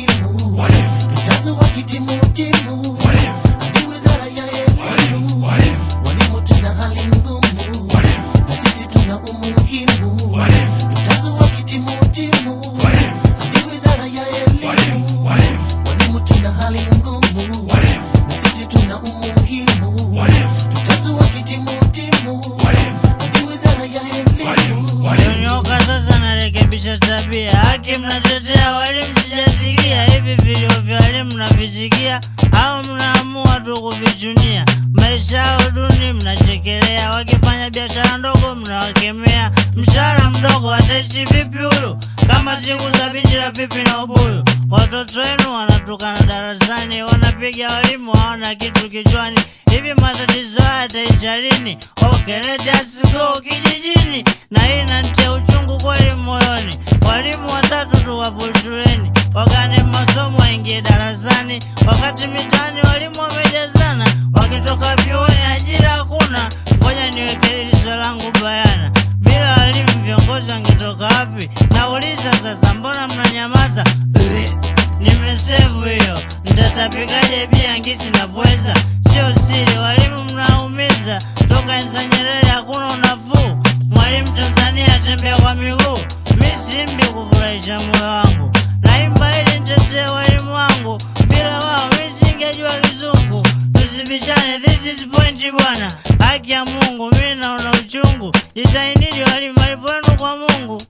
umuhimu tutazo wakitimutimu hadi wizara ya elimu walimu tuna hali ngumu na sisi tuna umuhimu tutazo wakitimutimu hadi wizara ya elimu walimu tuna hali ngumu na sisi tuna umuhimu tutazo wakitimutimu hadi wizara ya elimu Nyonyoka sasa narekebisha tabia, haki mnatetea walimu, sijasikia hivi vilio vya walimu mnavisikia au mnaamua tu kuvichunia? Maisha yao duni mnachekelea, wakifanya biashara ndogo mnawakemea. Mshahara mdogo ataishi vipi huyu kama siku za binti la pipi na ubuyu? Watoto wenu wanatukana darasani, wanapiga walimu, hawana kitu kichwani. Hivi matatizo haya yataisha lini? Okay, let us go kijijini, na hii inanitia uchungu kweli moyoni. Walimu watatu tu wapo shuleni, wakane masomo waingie darasani, wakati mitaani walimu wamejazana, wakitoka vyuoni ajira hakuna. Ngoja niweke hili swali langu bayana, bila walimu viongozi wangetoka wapi? Nauliza sasa, mbona mnanyamaza? Nimesevu hiyo, mtatapikaje bia ngisi na pweza? Sio siri, walimu mnaumiza. Toka enza Nyerere hakuna unafuu. Mwalimu Tanzania atembea kwa miguu. Mi simbi kufurahisha moyo wangu, naimba ili nitetee walimu wangu. Bila wao mi singejua kizungu. Tusibishane, this is point bwana. Haki ya Mungu, mi naona uchungu. Jitahidini walimu, malipo yenu kwa Mungu.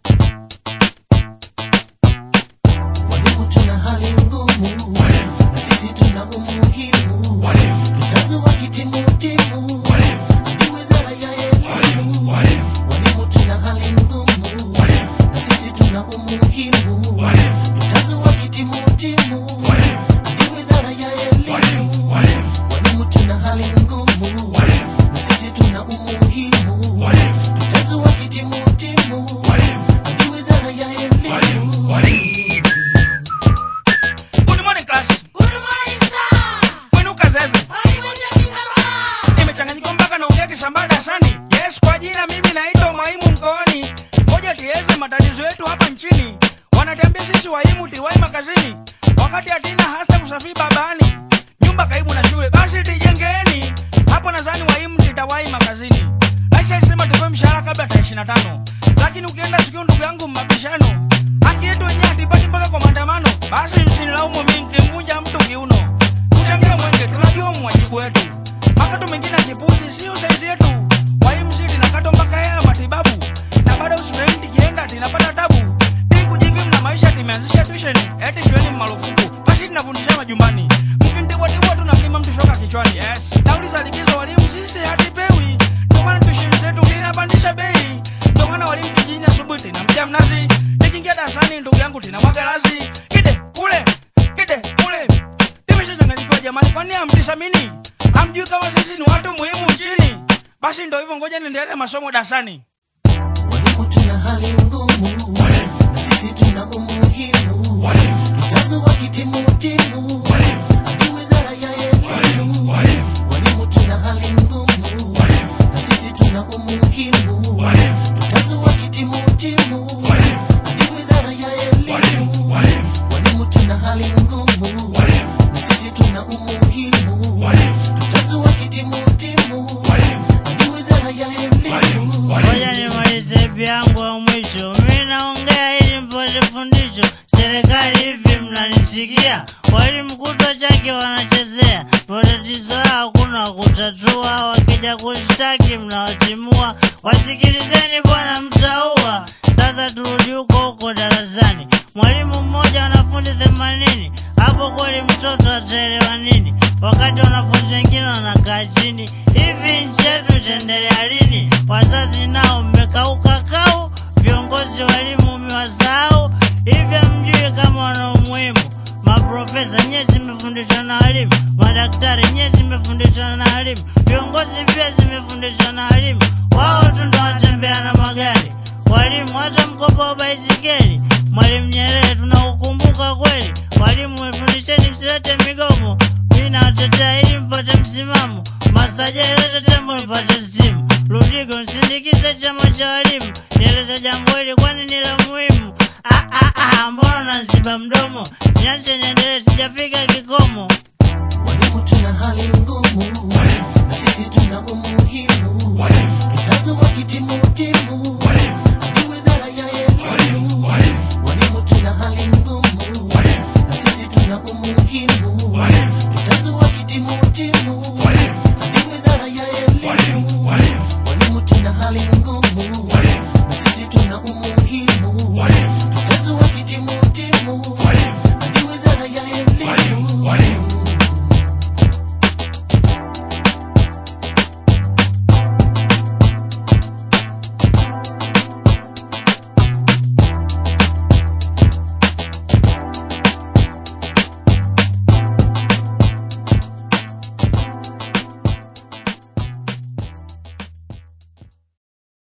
Walimu tuna hali ngumu na sisi tuna umuhimu tutazo wakitimutimu hadi wizara ya elimu walimu tuna hali ngumu na sisi tuna umuhimu tutazo wakitimutimu hadi wizara ya elimu walimu tuna hali ngumu na sisi tuna umuhimu tutazo wakitimutimu hadi wizara ya elimu Good morning class. Mwinuka zeze. Nimechanganyika mpaka naongea Kisambaa darasani. Yes, kwa jina mimi naitwa Mwaimu Mkooni. Ngoja tueleze matatizo yetu hapa nchini. Wanatuambia sisi waimu tiwai makazini, wakati hatina hasa kusafiri babani. Nyumba karibu na shule, basi tijengeni. Hapo nadhani waimu titawai makazini. Aisha alisema tupewe mshahara kabla tarehe ishirini na tano, lakini ukienda sikio, ndugu yangu, mabishano haki yetu wenyewe hatipati mpaka kwa maandamano. Basi msinilaumu mimi nikimvunja mtu kiuno. Tuchangie mwenge, tunajua mwajibu wetu. Makato mengine ya kipuzi sio saizi yetu. Waimu linakatwa mpaka hela ya matibabu, na bado student kienda tinapata tabu. Ili kujikimu na maisha timeanzisha tuition, eti shuleni marufuku, basi tunafundisha majumbani. Mkintibwatibwa tu na mlima mtu shoka kichwani. Yes, nauli za likizo walimu sisi hatipewi, ndio maana tuition zetu linapandisha bei. Ndio maana walimu kijijini asubuhi tinamtia mnazi, nikiingia darasani ndugu yangu tinamwaga lazi. Kide kule, kide kule, timeshachanganyikiwa jamani, kwani hamtisamini? Hamjui kama sisi ni watu muhimu nchini? Basi ndio hivyo, ngoja niendelee masomo darasani. Walimu tuna hali ngumu na sisi tuna umuhimu tutazo wakitimutimu hadi wizara ya elimu walimu tuna hali ngumu na sisi tuna umuhimu tutazo wakitimutimu hadi wizara ya elimu walimu tuna hali ngumu na sisi tuna umuhimu tutazo wakitimutimu hadi wizara ya elimu Ngoja nimalize ipi yangu ya mwisho. Mi naongea ili mpate fundisho. Serikali hivi mnanisikia? Walimu kutwa chake wanachezea, matatizo yao hakuna kutatua. Wakija kushtaki mnawatimua. Wasikilizeni bwana, mtaua. Sasa turudi huko huko darasani. Mwalimu mmoja wanafunzi themanini, hapo kweli mtoto ataelewa nini? Wakati wanafunzi wengine wanakaa chini. Hivi nchi yetu itaendelea lini? Wazazi nao mmekauka kau, viongozi walimu mmewasahau. Hivi hamjui kama wana umuhimu? Maprofesa nyie zimefundishwa na walimu, madaktari nyie zimefundishwa na walimu, viongozi pia zimefundishwa na walimu. Wao tu ndo wanatembea na magari, walimu hata mkopo wa baisikeli. Mwalimu Nyerere tunaukumbuka kweli. Walimu wefundisheni, msilete migomo. Mi nawatetea ili mpate msimamo. Masaja ilete tembo nipate simu. Ludigo nsindikize chama cha walimu, nieleze jambo hili kwani ni la muhimu. Ah, ah, ah, mbona unanziba mdomo? niache niendelee, sijafika kikomo. Walimu tuna hali ngumu, na sisi tuna umuhimu. Tutazo wakitimu timu,